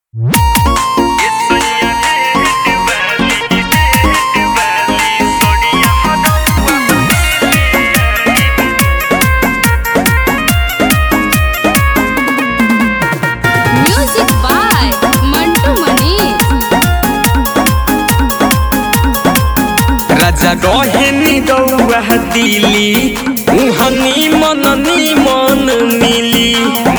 Music by Mantu Mani. राजा गहेनी रौआ दिली उहनी मन मन मिली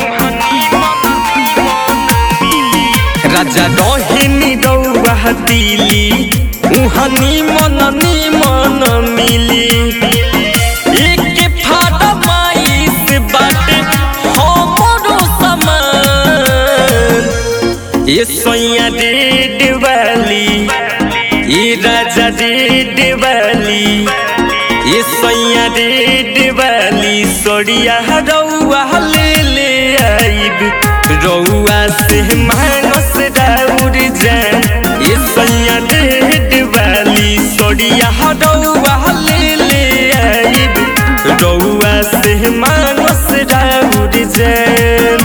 राजा गहेनी रौआ दिली उहनी मन मन मिली एक फाड़ा माइस बाटे हमरो समान ये सोया डेड वाली ये राजा डेड वाली ये सोया डेड वाली सोड़िया रौआ ले ले आइब रौआ से मानस राउर जान ये सोया डेड वाली सोड़िया रौआ ले ले आइब रौआ से मानस राउर जान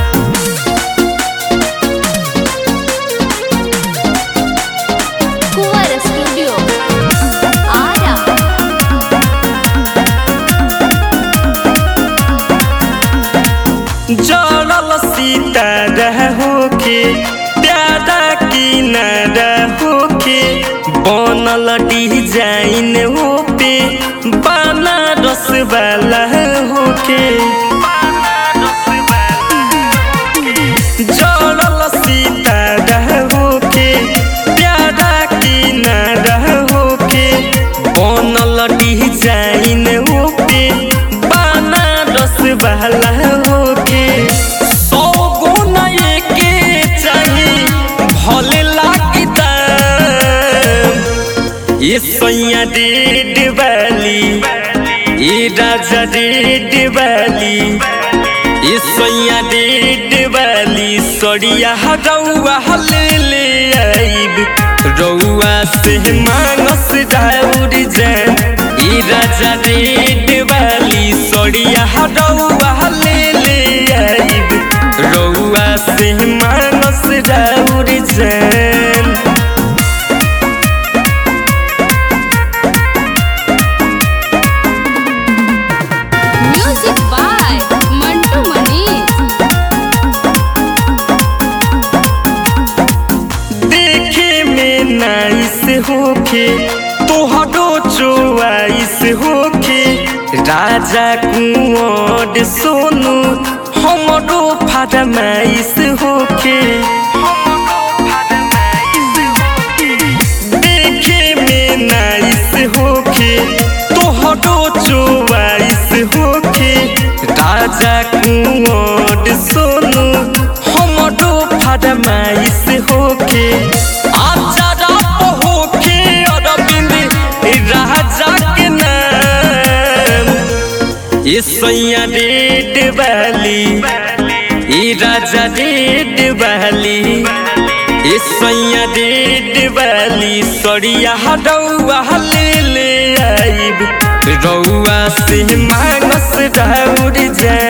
Kuwar Studio. Ara. जड़ल सीता होके प्यारा किनारा होके बनल डिजाइन हो पे बनारस वाला होके जड़ल सीता होके प्यारा किनारा होके बनल डिजाइन हो पे बनारस वाला होके सौ गुना एके चाही भले लागी दाम ये सैया डेड वाली ये राजा डेड वाली ये सैया डेड वाली सड़िया रौआ ले ले आइब रौआ से मानस राउर जान ये राजा डेड वाली सड़िया रौआ ले ले आइब रौआ से मानस राउर जान Music by Mantu Mani. देखे में नाइस होके तोहरो चोआइस होके राजा कुंवर सोनू हमरो फरमाइश होके देखे में नाइस होके तोहरो चोआइस होके राजा कुंवर सोनू हमरो फरमाइश होके आजा रात होके अरविंद राजा के नाम ये सैया डेड वाली ये राजा डेड वाली ये सैया डेड वाली सड़िया रौआ ले ले आइब रौआ से मानस राउर जान